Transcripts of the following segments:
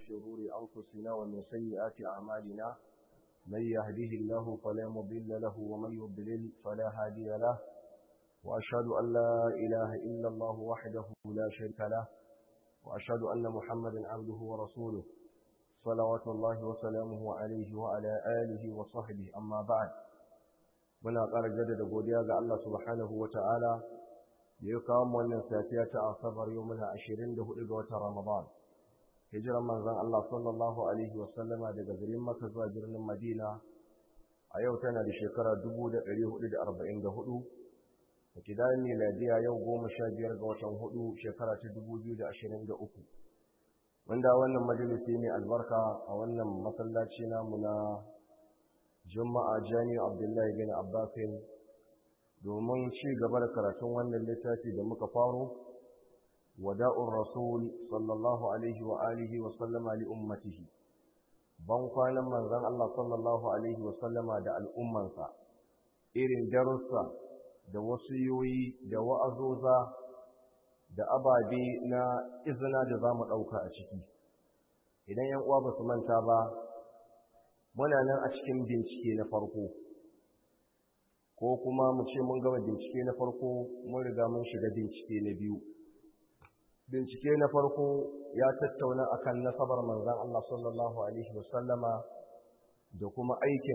شرور أنفسنا ومن سيئات أعمالنا من يهده الله فلا مضل له ومن يضلل فلا هادي له وأشهد أن لا إله إلا الله وحده لا شريك له وأشهد أن محمدا عبده ورسوله صلوات الله وسلامه عليه وعلى آله وصحبه أما بعد muna ƙara jaddada godiya ga Allah subhanahu wa ta'ala da ya kawo wannan safiya ta asabar yau muna ashirin da hudu ga watan Ramadan. Hijiran manzon Allah sallallahu Alaihi wasallama daga garin Makka zuwa birnin Madina a yau tana da shekara dubu da ɗari hudu da arba'in da hudu. Da kidayen miladiya yau goma sha biyar ga watan hudu shekara ta dubu biyu da ashirin da uku. Wanda wannan majalisi ne albarka a wannan masallaci namu na Juma'a Jami Abdullahi bin Abbasin domin ci gaba da karatun wannan littafi da muka faro wada'ur rasul sallallahu alaihi wa alihi wa sallama li ummatihi ban kwanan manzon Allah sallallahu alaihi wa sallama da al'ummansa irin darussa da wasiyoyi da wa'azoza da ababe na izina da zamu dauka a ciki idan yan uwa ba su manta ba muna nan a cikin bincike na farko ko kuma mu ce mun gama bincike na farko mun riga mun shiga bincike na biyu bincike na farko ya tattauna akan nasabar manzon Allah sallallahu alaihi wasallama da kuma aikin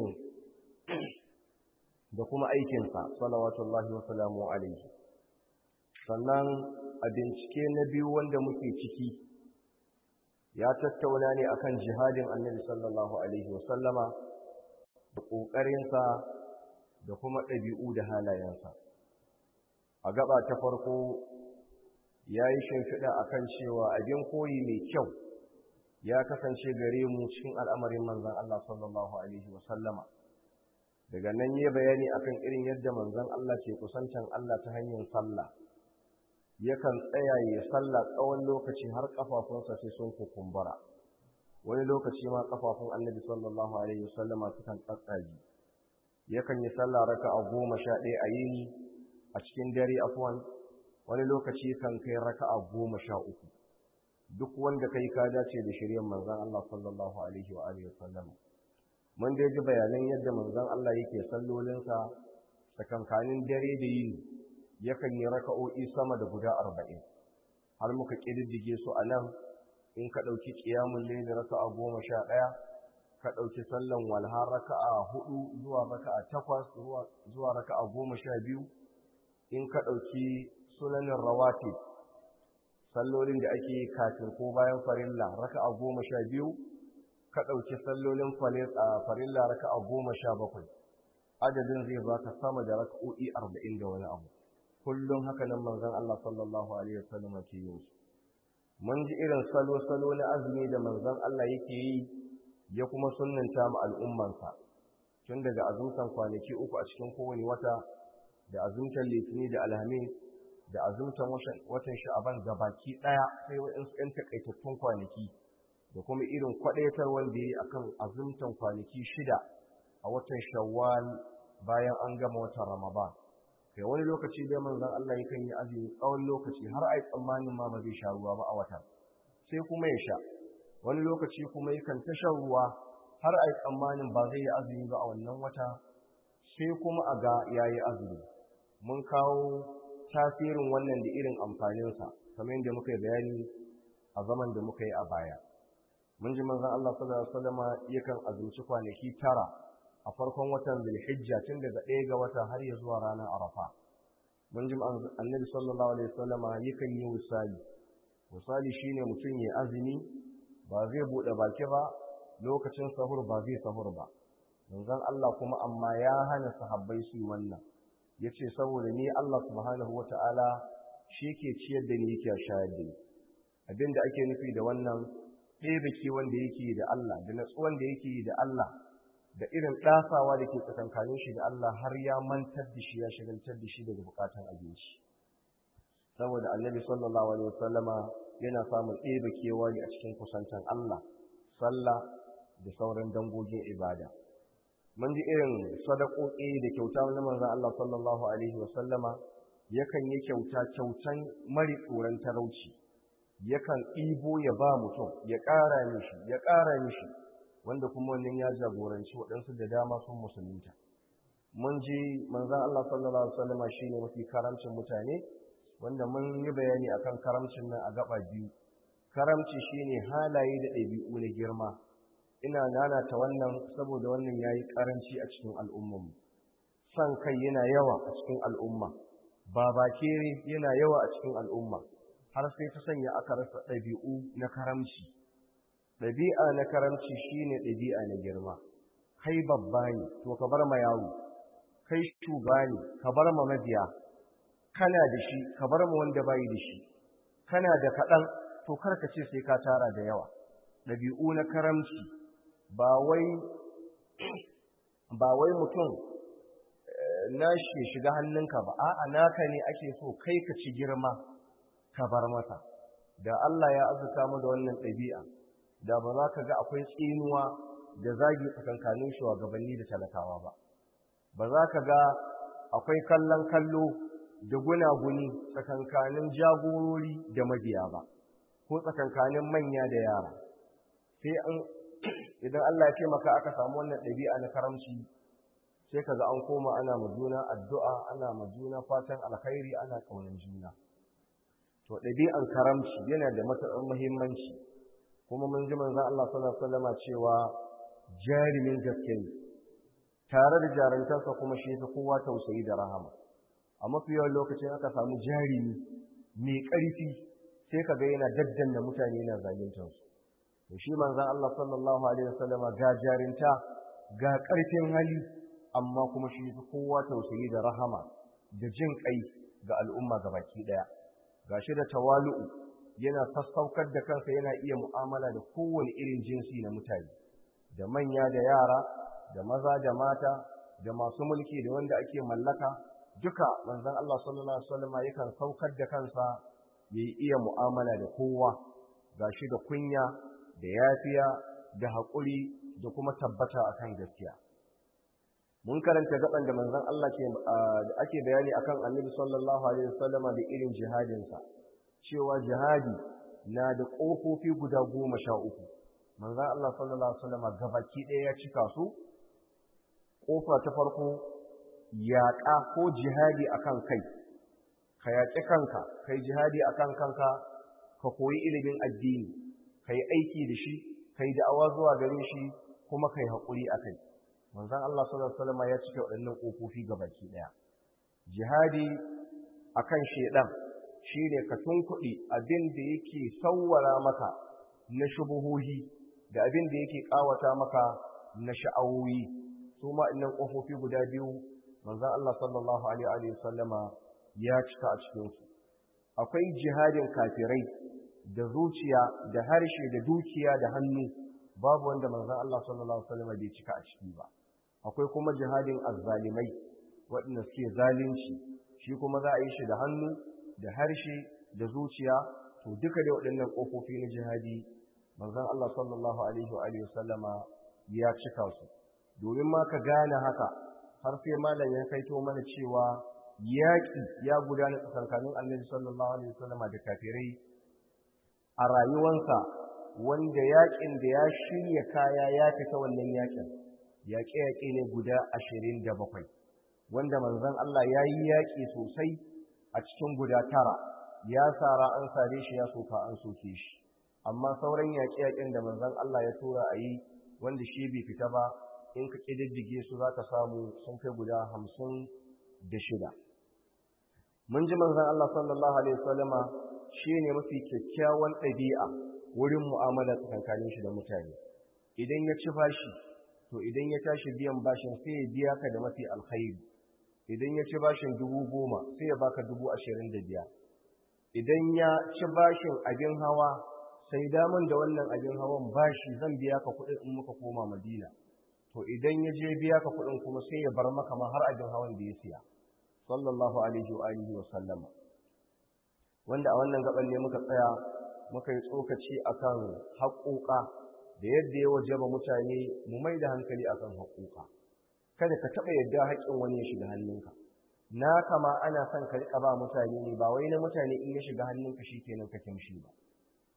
da kuma aikinsa salawatullahi wa salamu alaihi sannan a bincike na biyu wanda muke ciki ya tattauna ne akan jihadin annabi sallallahu alaihi wasallama da ƙoƙarinsa da kuma ɗabi'u da halayensa a gaba ta farko ya yi shimfiɗa a kan cewa abin koyi mai kyau ya kasance gare mu cikin al'amarin manzan Allah sallallahu Alaihi wasallama daga nan yi bayani akan irin yadda manzan Allah ke kusantan Allah ta hanyar sallah yakan tsaya ya sallah tsawon lokaci har ƙafafunsa sai sun kukumbura wani lokaci ma ƙafafun annabi sallallahu alaihi wasallama sukan tsatsage yakan yi sallah raka a goma sha ɗaya a yini a cikin dare afwan wani lokaci kan kai raka a goma sha uku duk wanda kai ka dace da shiryan manzon Allah sallallahu alaihi wa alihi wasallam mun dai ji bayanan yadda manzon Allah yake sallolinsa tsakankanin dare da yini yakan yi raka'o'i sama da guda arba'in har muka ƙididdige su a nan in ka ɗauki ƙiyamun laili raka'a goma sha ɗaya ka ɗauki sallan walha raka'a hudu zuwa raka'a takwas zuwa raka'a goma sha biyu in ka ɗauki sunanin rawati sallolin da ake kafin ko bayan farilla raka'a goma sha biyu ka ɗauki sallolin farilla raka'a goma sha bakwai adadin zai baka sama da raka'o'i arba'in da wani abu kullum haka nan manzon Allah sallallahu alaihi wasallam ke yin su mun ji irin salo-salo na azumi da manzon Allah yake yi ya kuma sunnanta mu al'ummansa tun daga azumtan kwanaki uku a cikin kowane wata da azumtan litini da alhamis da azumtan watan sha'aban baki ɗaya sai waɗansu ‘yan takaitattun kwanaki da kuma irin kwaɗaitar wanda ya yi akan azumtan kwanaki shida a watan shawwal bayan an gama watan ramadan kai wani lokaci dai manzon Allah yakan yi azumi tsawon lokaci har ai tsammanin ma ba zai sha ruwa ba a watan sai kuma ya sha wani lokaci kuma yakan ta shan ruwa har ai tsammanin ba zai yi azumi ba a wannan wata sai kuma a ga yayi azumi mun kawo tasirin wannan da irin amfaninsa kamar yadda muka yi bayani a zaman da muka yi a baya mun ji manzon Allah sallallahu alaihi wasallam yakan azumci kwanaki tara a farkon watan Zulhijja tun daga ɗaya ga wata har ya zuwa ranar Arafa. Mun ji Annabi sallallahu alaihi wasallam yakan yi misali. Misali shine mutum ya azumi ba zai buɗe baki ba lokacin sahur ba zai sahur ba. Manzon Allah kuma amma ya hana sahabbai su wannan. Yace saboda ni Allah subhanahu wata'ala shi ke ciyar da ni yake shayar da ni. Abin da ake nufi da wannan ɗebe ke wanda yake da Allah da natsuwan da yake da Allah da irin ɗasawa da ke tsakankanin shi da Allah har ya mantar da shi ya shagaltar da shi daga bukatan abinci saboda annabi sallallahu alaihi wasallama yana samun ɗebe kewa ne a cikin kusantan Allah sallah da sauran dangogin ibada mun ji irin sadakoki da kyauta na manzon Allah sallallahu alaihi wasallama yakan yi kyauta kyautan mari tsoron talauci yakan ɗibo ya ba mutum ya ƙara mishi ya ƙara mishi wanda kuma wannan ya jagoranci waɗansu da dama sun musulunta mun ji manzan Allah sallallahu alaihi wasallam shine mafi karamcin mutane wanda mun yi bayani akan karamcin nan a gaba biyu karamci shine halaye da ɗabi'u na girma ina nanata wannan saboda wannan yayi karanci a cikin al'ummarmu san kai yana yawa a cikin al'umma babakere yana yawa a cikin al'umma har sai ta sanya aka rasa ɗabi'u na karamci ɗabi'a na karamci shine ɗabi'a na girma kai babba ne to ka bar ma yaro kai shuga ne ka bar ma mabiya kana da shi ka bar ma wanda bai da shi kana da kaɗan to karka ce sai ka tara da yawa ɗabi'u na karamci ba wai ba wai mutum nashi shiga hannunka ba a'a naka ne ake so kai ka ci girma ka bar masa da Allah ya azuka mu da wannan ɗabi'a da ba za ka ga akwai tsinuwa da zagi tsakankanin shugabanni da talakawa ba ba za ka ga akwai kallon kallo da gunaguni tsakankanin jagorori da mabiya ba ko tsakankanin manya da yara sai an idan Allah ya taimaka aka samu wannan ɗabi'a na karamci sai kaga an koma ana ma juna addu'a ana ma juna fatan alkhairi ana ƙaunar juna to ɗabi'an karamci yana da matuƙar muhimmanci kuma mun ji manzon Allah sallallahu alaihi wasallam cewa jarimin gaske ne tare da jarantarsa kuma shi ta kowa tausayi da rahama a mafi yawan lokacin aka samu jarimi mai ƙarfi sai kaga yana daddanna mutane yana zaluntar su to shi manzon Allah sallallahu alaihi wasallam ga jarinta ga ƙarfin hali amma kuma shi ta kowa tausayi da rahama da jin kai ga al'umma gabaki daya gashi da tawalu'u yana sassaukar da kansa yana iya mu'amala da kowane irin jinsi na mutane da manya da yara da maza da mata da masu mulki da wanda ake mallaka duka manzon Allah sallallahu alaihi wasallam yakan saukar da kansa yayi iya mu'amala da kowa gashi da kunya da yafiya da haƙuri da kuma tabbata akan gaskiya mun karanta gaban da manzon Allah ke ake bayani akan Annabi sallallahu alaihi wasallam da irin jihadin sa cewa jihadi na da kofofi guda goma sha uku manzon Allah sallallahu alaihi wasallam gabaki ɗaya ya cika su kofa ta farko yaƙa ko jihadi akan kai ka yaƙi kanka kai jihadi akan kanka ka koyi ilimin addini kai aiki da shi kai da'awa zuwa gare shi kuma kai haƙuri akai manzon Allah sallallahu alaihi wasallam ya cike waɗannan kofofi gabaki daya jihadi akan shedan shine ka tunkuɗi abin da yake sawwara maka na shubuhuhi da abin da yake kawata maka na sha'awoyi su ma innan kofofi guda biyu manzon Allah sallallahu alaihi wasallama ya cika a cikin su akwai jihadin kafirai da zuciya da harshe da dukiya da hannu babu wanda manzon Allah sallallahu alaihi wasallama bai cika a ciki ba akwai kuma jihadin azzalimai waɗanda suke zalunci shi kuma za a yi shi da hannu da harshe da zuciya to duka da waɗannan ƙofofi na jihadi manzon Allah sallallahu alaihi wa alihi wasallama ya cika su domin ma ka gane haka har sai malam ya kaito mana cewa yaƙi ya gudana tsakankanin Annabi sallallahu alaihi wasallama da kafirai a rayuwansa wanda yaƙin da ya shirya kaya ya fita wannan yaƙin yaƙe-yaƙe ne guda ashirin da bakwai wanda manzon Allah ya yi yaƙi sosai a cikin guda tara ya sara an sare shi ya soka an soke shi amma sauran yaƙe-yaƙen da manzon Allah ya tura a yi wanda shi bai fita ba in ka ƙididdige su za ka samu sun kai guda hamsin da shida mun ji manzon Allah sallallahu alaihi wasallama shi ne mafi kyakkyawan ɗabi'a wurin mu'amala tsakankanin shi da mutane idan ya ci bashi to idan ya tashi biyan bashin sai ya biya ka da mafi alkhairi idan ya ci bashin dubu goma sai ya baka dubu ashirin da biyar idan ya ci bashin abin hawa sai damun da wannan abin hawan bashi zan biya ka kuɗin in muka koma madina to idan ya je biya ka kuɗin kuma sai ya bar maka ma har abin hawan da ya siya sallallahu alaihi wa alihi wa sallama wanda a wannan gaban ne muka tsaya muka yi tsokaci akan haƙoƙa da yadda ya wajaba mutane mu mai da hankali akan haƙoƙa kada ka taɓa yadda haƙƙin wani ya shiga hannunka na kama ana son ka riƙa ba mutane ne ba wai na mutane in ya shiga hannunka shi kenan ka kimshi ba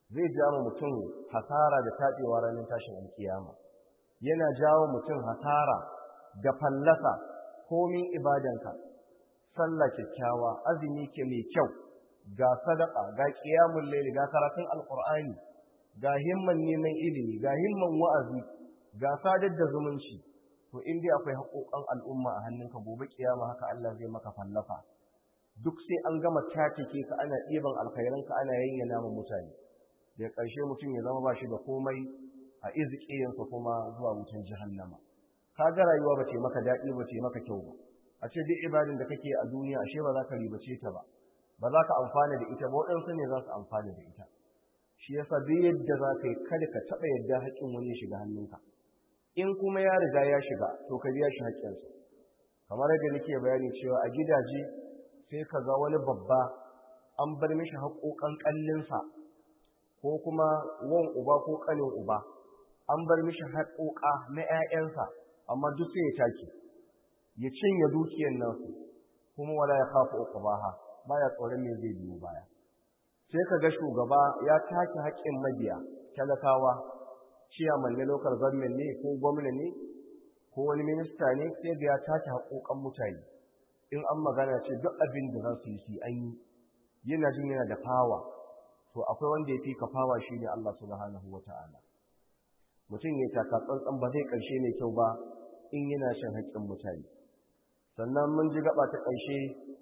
zai jawo mutum hasara da taɓewa ranar tashin alkiyama yana jawo mutum hasara da fallasa komin ibadanka sallah kyakkyawa azumi ke mai kyau ga sadaka ga qiyamul layl ga karatun alqur'ani ga himman neman ilimi ga himman wa'azi ga sadar da zumunci to in dai akwai haƙoƙan al'umma a hannunka gobe kiyama haka Allah zai maka fallafa duk sai an gama tatike ka ana ɗiban alkhairanka ana yayyana ma mutane da ƙarshe mutum ya zama ba shi da komai a izkiyansa kuma zuwa wutan jahannama ka ga rayuwa ba ce maka daɗi ba ce maka kyau ba a ce duk ibadin da kake a duniya ashe ba za ka ribace ta ba ba za ka amfana da ita ba waɗansu ne za su amfana da ita shi yasa duk yadda za ka yi kada ka taɓa yadda haƙƙin wani ya shiga hannunka in kuma ya riga ya shiga to ka biya shi haƙƙinsa kamar yadda nake bayani cewa a gidaje sai ka ga wani babba an bar mishi haƙoƙan ƙallinsa ko kuma wan uba ko ƙanin uba an bar mishi haƙoƙa na 'ya'yansa amma duk sai ya take ya cinye dukiyar nasu kuma wala ya kafa uqbaha baya tsoron me zai biyo baya sai ka ga shugaba ya take haƙƙin mabiya talakawa ciyaman na local government ne ko gwamna ne ko wani minista ne sai ga ya take haƙoƙan mutane in an magana ce duk abin da za su yi su an yi yana jin yana da fawa to akwai wanda ya fi ka fawa shi ne Allah subhanahu wa ta'ala mutum ya taka tsantsan ba zai ƙarshe mai kyau ba in yana shan haƙƙin mutane sannan mun ji gaba ta ƙarshe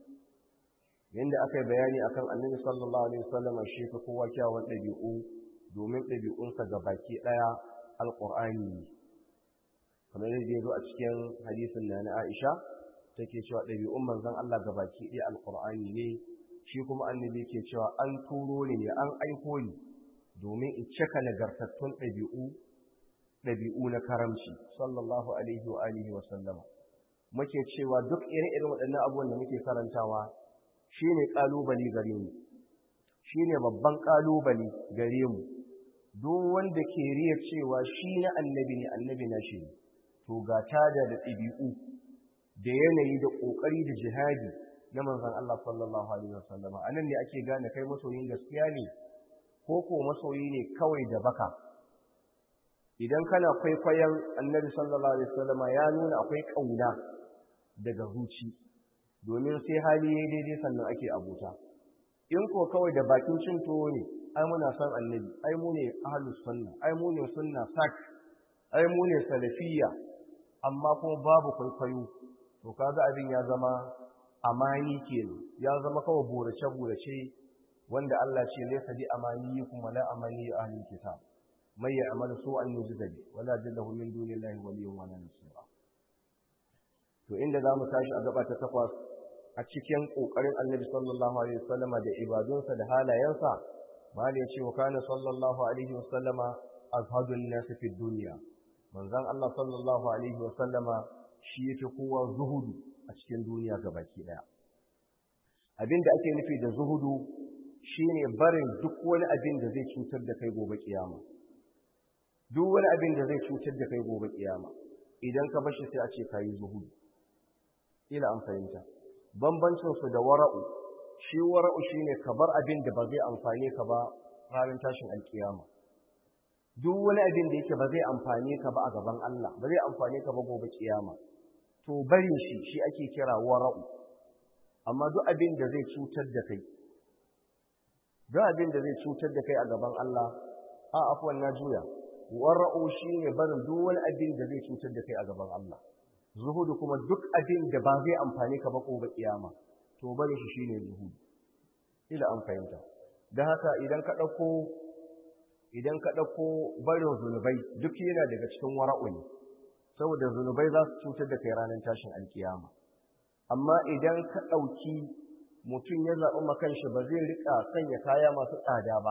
yadda aka yi bayani akan annabi sallallahu alaihi wasallam shi fa kowa kyawun ɗabi'u domin ɗabi'unsa ga baki ɗaya alƙur'ani ne kamar yadda ya zo a cikin hadisin na na Aisha take cewa ɗabi'un manzon Allah ga baki ɗaya alƙur'ani ne shi kuma annabi ke cewa an turo ne an aiko ni domin in cika nagartattun ɗabi'u ɗabi'u na karamci sallallahu alaihi wa alihi wa sallama muke cewa duk ire-iren waɗannan abubuwan da muke karantawa shine ƙalubale gare mu shine babban ƙalubale gare mu duk wanda ke riya cewa shi na annabi ne annabi na shi ne to ga tada da ɗabi'u da yanayi da ƙoƙari da jihadi na manzon Allah sallallahu alaihi wasallam anan ne ake gane kai masoyin gaskiya ne ko ko masoyi ne kawai da baka idan kana kwaikwayon annabi sallallahu alaihi wasallam ya nuna akwai kauna daga zuci domin sai hali yayi daidai sannan ake abota in ko kawai da bakin cin tuwo ne ai muna son annabi ai mu ne ahlus sunna ai mu ne sunna sak ai mu ne salafiyya amma kuma babu kwaikwayo to kaga abin ya zama amani kenan ya zama kawai burace burace wanda Allah ce laysa bi amaniyikum wala amani ahli kitab may ya'mal su'an yujza bi wala jallahu min dunillahi waliyyun wala nasira to inda zamu tashi a gaba ta takwas a cikin kokarin Annabi sallallahu alaihi wasallama da ibadunsa da halayensa mali ya ce wa kana sallallahu alaihi wasallama azhadun nas fi dunya manzon Allah sallallahu alaihi wasallama shi yake kowa zuhudu a cikin duniya baki daya abin da ake nufi da zuhudu shine barin duk wani abin da zai cutar da kai gobe kiyama duk wani abin da zai cutar da kai gobe kiyama idan ka bashi sai a ce kayi zuhudu ila an fahimta bambancin su da wara'u shi wara'u shine ka bar abin da ba zai amfane ka ba ranar tashin alkiyama duk wani abin da yake ba zai amfane ka ba a gaban Allah ba zai amfane ka ba gobe kiyama to barin shi shi ake kira wara'u amma duk abin da zai cutar da kai duk abin da zai cutar da kai a gaban Allah a afwan na juya wara'u shine barin duk wani abin da zai cutar da kai a gaban Allah zuhudu kuma duk abin da ba zai amfane ka ba gobe kiyama to barin shi shine zuhudu ila an fahimta dan haka idan ka dauko idan ka dauko barin zunubai duk yana daga cikin wara'u ne saboda zunubai za su cutar da kai ranar tashin alkiyama amma idan ka ɗauki mutum ya zaɓi makanshi ba zai riƙa sanya kaya masu tsada ba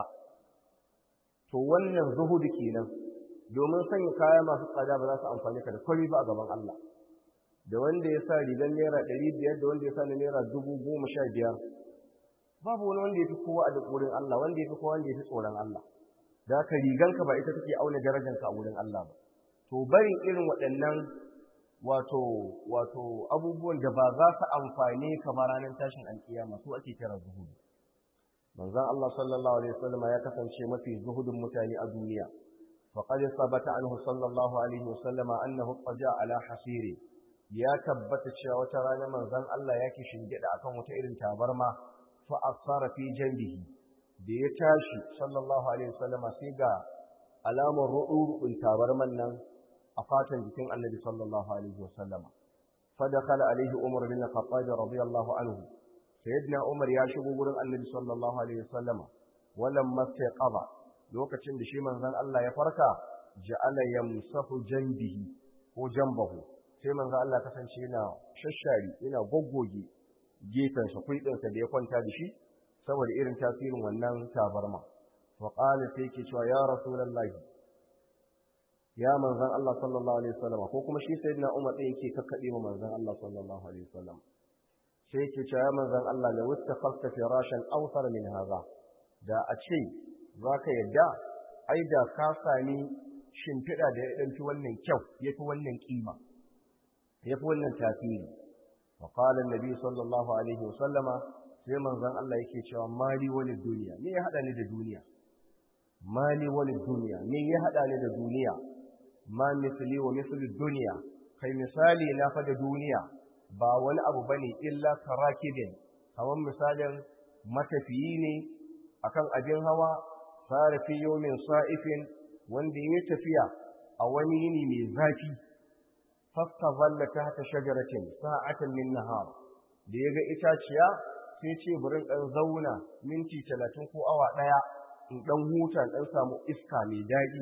to wannan zuhudu kenan domin sanya kaya masu tsada ba za su amfani ka da kwari ba a gaban Allah da wanda ya sa rigar naira ɗari biyar da wanda ya sa na naira dubu goma sha biyar babu wani wanda ya fi kowa a wurin Allah wanda ya fi kowa wanda ya fi tsoron Allah da haka riganka ba ita take auna darajanka a wurin Allah ba to barin irin waɗannan wato wato abubuwan da ba za su amfane ka ba ranar tashin alkiyama su ake kira zuhudu manzon Allah sallallahu alaihi wasallam ya kasance mafi zuhudin mutane a duniya faqad sabata anhu sallallahu alaihi wasallam annahu qaja ala hasiri ya tabbata cewa wata rana manzon Allah yake shingida akan wata irin tabarma fa asara fi janbihi da ya tashi sallallahu alaihi wasallam sai ga alamar ru'urun tabarman nan a fatan jikin annabi sallallahu alaihi wasallam fa dakhala alaihi umar bin khattab radiyallahu anhu sayyidina umar ya shigo gurin annabi sallallahu alaihi wasallama walam mastaqaba lokacin da shi manzon Allah ya farka ja'ala yamsahu janbihi ko jambahu sai manzon Allah kasance yana shashari yana goggoge gefensa kuidinsa da ya kwanta da shi saboda irin tasirin wannan tabarma wa qala sai yake cewa ya rasulullahi ya manzon Allah sallallahu alaihi wasallama ko kuma shi sayyidina umar ɗin yake kakkade wa manzon Allah sallallahu alaihi wasallama sai yake cewa manzon Allah la wattaqafta firashan awsar min hadha da a ce zaka yadda ai da ka sami shimfiɗa da ya ɗauki wannan kyau yafi wannan kima yafi wannan tasiri wa qala annabi sallallahu alaihi wasallama sai manzon Allah yake cewa mali wal duniya me ya hada ni da duniya mali wal duniya me ya hada ni da duniya ma misli wa misli duniya kai misali na fa da duniya ba wani abu ba ne illa karakibin kamar misalin matafiyi ne akan abin hawa fara fi yomin sa'ifin wanda ya tafiya a wani yini mai zafi fasta zalla ta haka shagaratin sa'atan min nahar da ya ga itaciya sai ce burin ɗan zauna minti talatin ko awa ɗaya in ɗan huta ɗan samu iska mai daɗi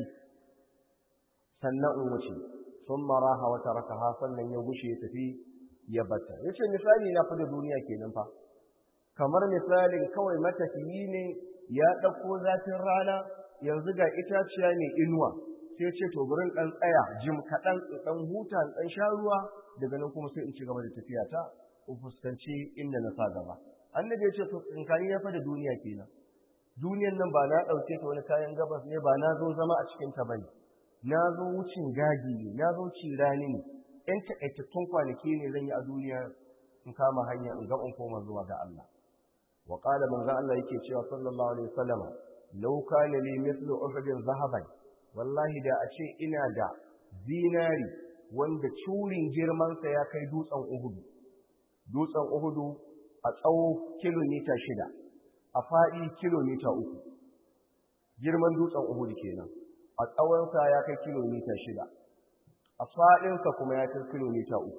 sannan in wuce sun maraha wata rakaha sannan ya gushe ya tafi ya bata ya ce misali na da duniya kenan fa kamar misalin kawai matafiyi ne ya ɗauko zafin rana yanzu ga itaciya ne inuwa sai ce to gurin ɗan tsaya jim kaɗan ɗan huta ɗan sha ruwa daga nan kuma sai in ci gaba da tafiya ta in fuskanci inda na sa gaba annabi ya ce to in kani ya da duniya kenan duniyan nan ba na ɗauke ta wani kayan gabas ne ba na zo zama a cikin ta bane na zo wucin gadi ne na zo cirani ne ‘yan taƙaitattun kwanaki ne zan yi a duniya in kama hanya in ga in koma zuwa ga Allah. Wa ƙala manzo Allah yake cewa sallallahu alaihi wasallam law kana li mithlu uhudin zahaban wallahi da a ce ina da zinari wanda curin girman sa ya kai dutsen Uhudu. Dutsen Uhudu a tsawo kilomita shida, a faɗi kilomita uku. Girman dutsen Uhudu kenan. A tsawonsa ya kai kilomita shida. a faɗinsa kuma ya kai kilomita uku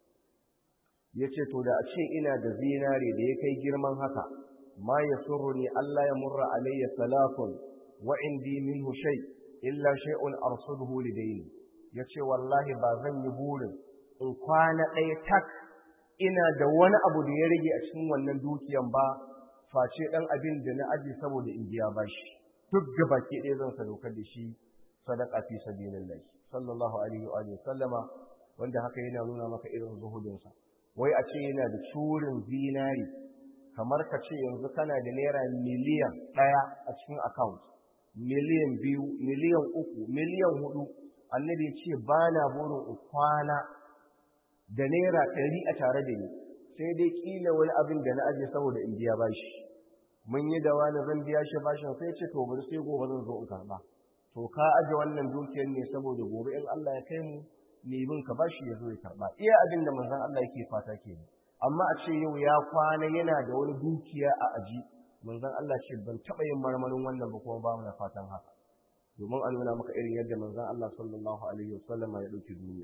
ya ce to da a ce ina da zinare da ya kai girman haka ma ya surru ne Allah ya murra alayya salafun wa indi minhu shay illa shay'un arsuduhu lidayni ya ce wallahi ba zan yi burin in kwana ɗaya tak ina da wani abu da ya rage a cikin wannan dukiyan ba face ɗan abin da na aji saboda in biya bashi duk gabaki ɗaya zan sadaukar da shi sadaka fi sabilillah sallallahu alaihi wa sallama wanda haka yana nuna maka irin zuhudinsa wai a ce yana da curin zinari kamar ka ce yanzu kana da naira miliyan ɗaya a cikin account miliyan biyu miliyan uku miliyan hudu annabi ya ce ba na burin kwana da naira ɗari a tare da ni sai dai kila wani abin da na aje saboda in biya bashi mun yi da wani zan biya shi bashin sai ce to bari sai gobe zan zo in karɓa to ka aje wannan dukiyar ne saboda gobe in Allah ya kai mu ne bin ka bashi ya zo ya karba iya abin da manzon Allah yake fata kenan amma a ce yau ya kwana yana da wani dukiya a aji manzon Allah ce ban taba yin marmarin wannan ba kuma ba mu da fatan haka domin an nuna maka irin yadda manzon Allah sallallahu alaihi wasallam ya dauki duniya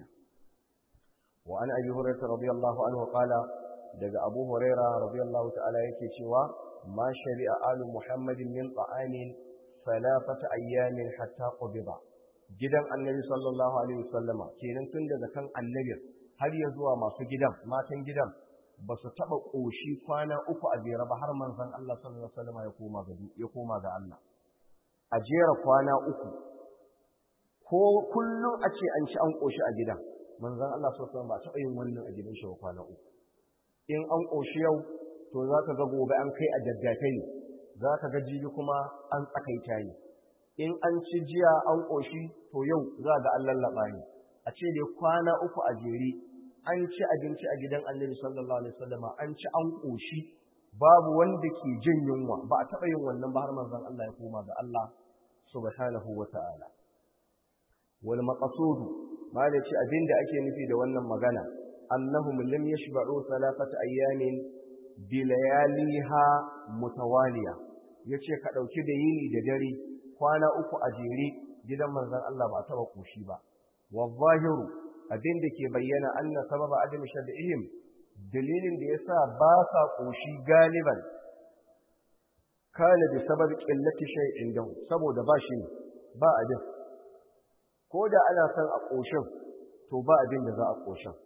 wa an abi hurairah radiyallahu anhu qala daga abu hurairah radiyallahu ta'ala yake cewa ma shari'a alu muhammadin min ta'amin salafata ayyamin hatta qubida gidan annabi sallallahu alaihi wasallama kenan tun daga kan annabi har ya zuwa masu gidan matan gidan ba su taba koshi kwana uku a jere ba har manzon Allah sallallahu alaihi wasallama ya koma ga ya koma ga Allah a jera kwana uku ko kullum a ce an ci an koshi a gidan manzon Allah sallallahu alaihi wasallama ba taba yin wannan a gidan shi kwana uku in an koshi yau to za ka ga gobe an kai a daddafe ne za ka ga jibi kuma an tsakaita ne in an ci jiya an ƙoshi to yau za ga an lallaɓa ne a ce dai kwana uku a jere an ci abinci a gidan annabi sallallahu alaihi wasallam an ci an ƙoshi babu wanda ke jin yunwa ba a taɓa yin wannan ba har manzon Allah ya koma ga Allah subhanahu wa ta'ala wal maqsud ma da ce abinda ake nufi da wannan magana annahum lam yashba'u thalathata ayyamin bi layaliha mutawaliya yace ka dauki da yini da dare kwana uku a jere gidan manzon Allah ba taba koshi ba wa zahiru abinda ke bayyana anna sababa adam shad'ihim dalilin da yasa ba sa koshi galiban kana bi sabab qillati shay'in dahu saboda ba shi ba abin ko da ana son a koshin to ba abin da za a koshin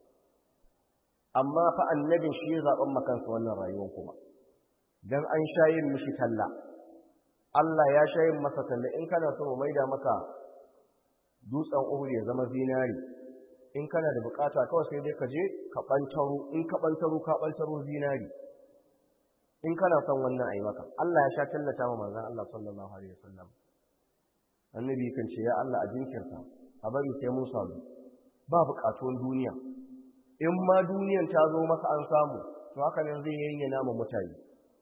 amma fa annabin shi ya zaben makansa wannan rayuwar kuma dan an shayin mishi talla Allah ya shayin masa talla in kana so mu maida maka dutsen Uhud ya zama zinari in kana da bukata kawai sai dai ka je ka bantaro in ka bantaro ka bantaro zinari in kana son wannan ayi maka Allah ya sha tallata wa manzon Allah sallallahu alaihi wasallam annabi kan ce ya Allah a jinkirta a bari sai mun samu ba bukatun duniya in ma duniyan ta zo masa an samu to haka nan zai yayyana ma mutane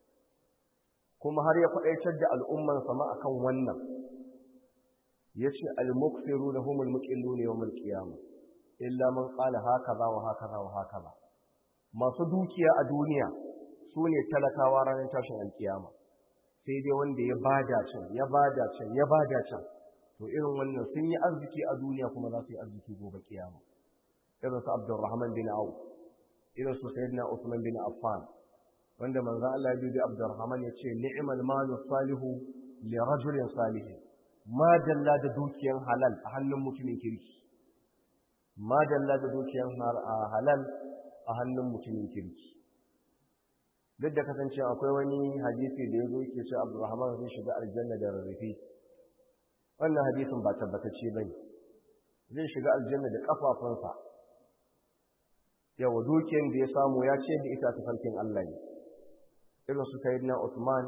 kuma har ya faɗaitar da al'umman sama akan wannan yace al-muqsiruna humul muqilluna yawmal qiyamah illa man qala hakaza wa hakaza wa hakaza masu dukiya a duniya su ne talakawa ranar tashin alkiyama sai dai wanda ya bada can ya bada can ya bada can to irin wannan sun yi arziki a duniya kuma za su yi arziki gobe kiyama irin su Abdurrahman bin Auf irin su Sayyidina Usman bin Affan wanda manzon Allah ya bi Abdurrahman ya ce ni'mal malu salihu li rajulin salihin ma dalla da dukiyan halal a hannun mutumin kirki ma dalla da dukiyan halal a hannun mutumin kirki duk da kasance akwai wani hadisi da ya zo yake ce Abdurrahman zai shiga aljanna da rarrafe wannan hadisin ba tabbatacce bane zai shiga aljanna da kafafunsa yawa dukiyar da ya samu ya ce da ita tafarkin Allah ne irin su sayyidina Uthman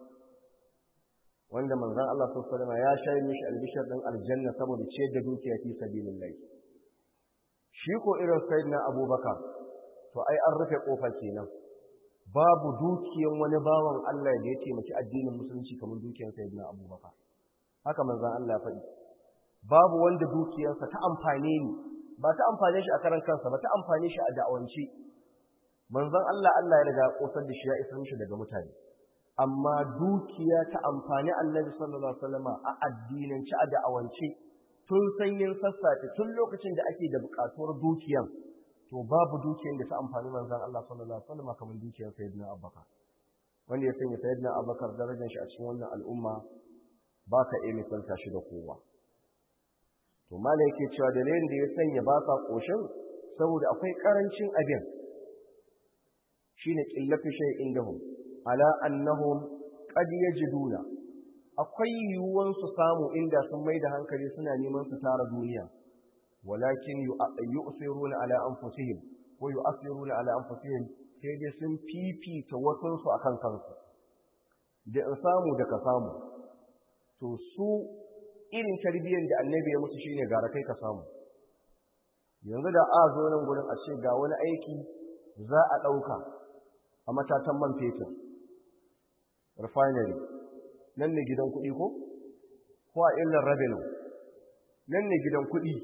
wanda manzon Allah sallallahu alaihi ya shayi mishi albishar din aljanna saboda ce da dukiya fi sabilillah shi ko irin sayyidina Abubakar to ai an rufe kofar kenan babu dukiyan wani bawan Allah da ya taimaki addinin musulunci kamar dukiyar sayyidina Abubakar haka manzon Allah ya faɗi babu wanda dukiyarsa ta amfane ni ba ta amfane shi a karan kansa ba ta amfane shi a da'awance manzon Allah Allah ya riga kosar da shi ya isa mishi daga mutane amma dukiya ta amfani Annabi sallallahu alaihi wasallam a addinance a da'awance tun sanyin sassafe tun lokacin da ake da buƙatuwar dukiyan to babu dukiyar da ta amfani manzon Allah sallallahu alaihi wasallam kamar dukiyar sayyidina Abubakar wanda ya sanya sayyidina Abubakar darajar shi a cikin wannan al'umma ba ka iya misalta shi da kowa to mala yake cewa dalilin da ya sanya ba sa koshin saboda akwai karancin abin shine qillatu shay'in dahum ala annahum qad yajiduna akwai yiwuwan su samu inda sun mai da hankali suna neman su tara duniya walakin yu'siruna ala anfusihim wa yu'siruna ala anfusihim sai dai sun fifita wasun su akan kansu da in samu da ka samu to su irin tarbiyyar da annabi ya musu shine gara kai ka samu yanzu da a zo nan gurin a ce ga wani aiki za a ɗauka a matatan man fetur refinery nan ne gidan kuɗi ko ko a illar revenue nan ne gidan kuɗi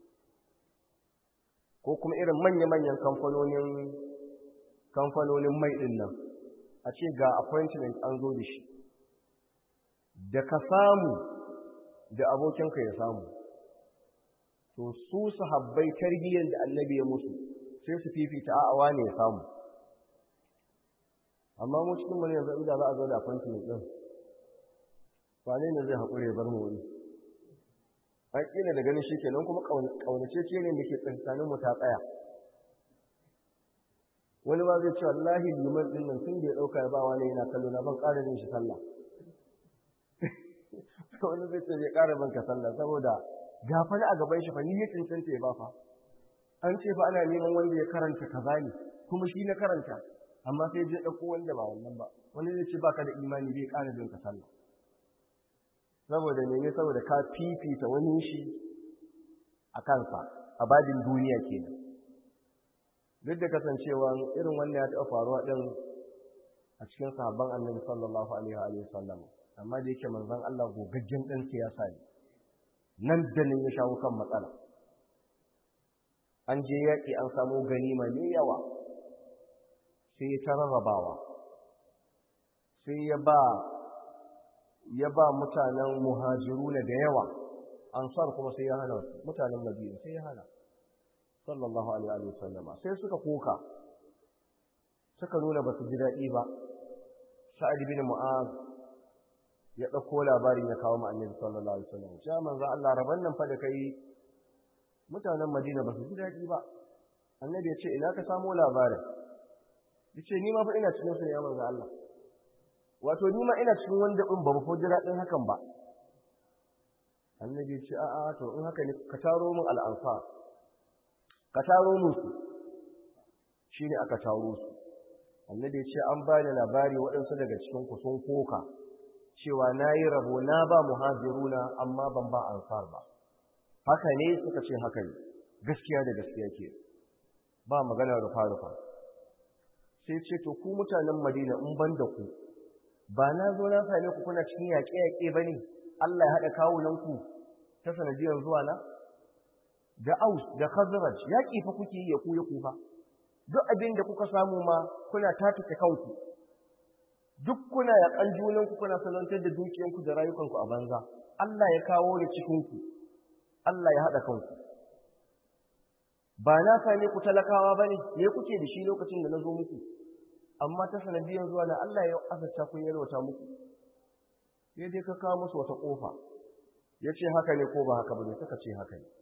ko kuma irin manya-manyan kamfanonin kamfanonin mai ɗin nan a ce ga appointment an zo da shi da ka samu da abokinka ya samu to su sahabbai tarbiyyar da annabi ya musu sai su fifita a'awa ne ya samu amma mu cikin mu ne yanzu inda za a zo da appointment din wane ne zai haƙure bar mu wani an ƙila da ganin shi kenan kuma ƙaunace ce ne da ke tsakanin mu ta tsaya wani ma zai ce wallahi liman din nan tun da ya ɗauka ya ba wani yana kallo na ban ƙara jin shi sallah wani zai ce bai ƙara ban ka sallah saboda gafani a gaban shi fa ni ya cancanta ya ba fa an ce fa ana neman wanda ya karanta kaza ne kuma shi na karanta amma sai je ɗauko wanda ba wannan ba wani zai ce baka da imani bai ƙara jin ka sallah saboda ne saboda ka fifita wani shi a kansa a babin duniya kenan duk da kasancewa irin wannan ya taɓa faruwa ɗin a cikin sahabban annabi sallallahu alaihi wa sallam amma da yake manzon Allah gogaggen dan siyasa ne nan da nan ya shawo kan matsala an je yaƙi an samu ganima mai yawa sai ta rarrabawa sai ya ba ya ba mutanen muhajiruna da yawa ansar kuma sai ya hana mutanen madina sai ya hana sallallahu alaihi wa sallama sai suka koka suka nuna ba su ji daɗi ba sa'ad bin mu'az ya ɗauko labarin ya kawo annabi sallallahu alaihi wasallam ya manzo Allah raban nan fa da kai mutanen madina ba su ji daɗi ba annabi ya ce ina ka samo labarin ya ce ni ma fa ina cikin su ne ya manzo Allah wato ni ma ina cikin wanda in ba mu ji daɗin hakan ba annabi ya ce a'a to in haka ne ka taro min al'ansar ka taro musu shi ne aka taro su annabi ya ce an ba da labari waɗansu daga cikin ku sun koka cewa na yi rabo na ba muhajiruna amma ban ba ansar ba haka ne suka ce haka ne gaskiya da gaskiya ke ba maganar rufa-rufa sai ce to ku mutanen madina in ban da ku ba na zo na same ku kuna cikin yaƙe-yaƙe ba ne allah ya haɗa kawunanku ta sanadiyar zuwa na da aus da khazraj yaƙi fa kuke yi ya ku ya kufa duk abin da kuka samu ma kuna tatuke kanku duk kuna yaƙan junanku kuna salantar da dukiyanku da rayukanku a banza Allah ya kawo da cikinku Allah ya haɗa kanku ba na same ku talakawa ba ne me kuke da shi lokacin da na zo muku amma ta sanadiyar zuwa na Allah ya azarta kun yalwata muku sai dai ka kawo musu wata ƙofa ya ce haka ne ko ba haka ba ne suka ce haka ne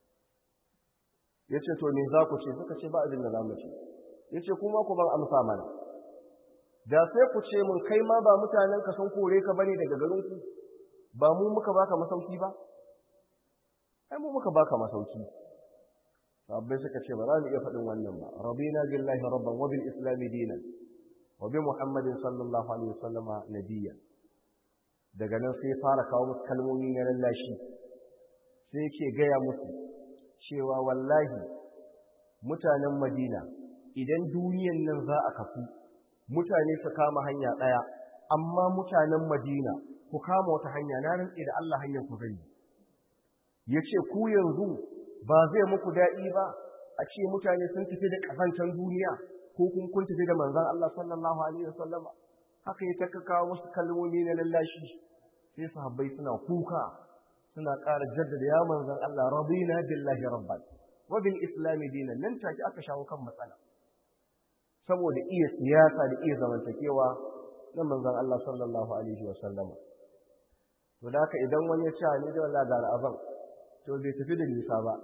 ya ce to me za ku ce suka ce ba abin da za mu ce ya ce kuma ku ban amsa mana da sai ku ce mun kai ma ba mutanen ka sun kore ka bane daga garin ku ba mu muka baka masauki ba ai mu muka baka masauki sabbai suka ce ba za mu iya faɗin wannan ba rabina billahi rabban wa bil islam dinan wa bi muhammadin sallallahu alaihi wasallama nabiyya daga nan sai fara kawo musu kalmomi na lallashi sai yake gaya musu cewa wallahi mutanen madina idan duniyan nan za a kafu mutane su kama hanya ɗaya amma mutanen madina ku kama wata hanya na rantse da Allah hanyar ku gani ya ce ku yanzu ba zai muku daɗi ba a ce mutane sun tafi da ƙasancen duniya ko kun kun tafi da manzan Allah sallallahu alaihi wasallama haka ya ta kawo musu kalmomi na lallashi sai sahabbai suna kuka suna ƙara jaddada ya manzan Allah radina billahi rabban wa bil islam dinan nan take aka shawo kan matsala saboda iya siyasa da iya zamantakewa na manzan Allah sallallahu alaihi wa sallama to da haka idan wani ya ce ni da wallahi ga ra'aban to bai tafi da nisa ba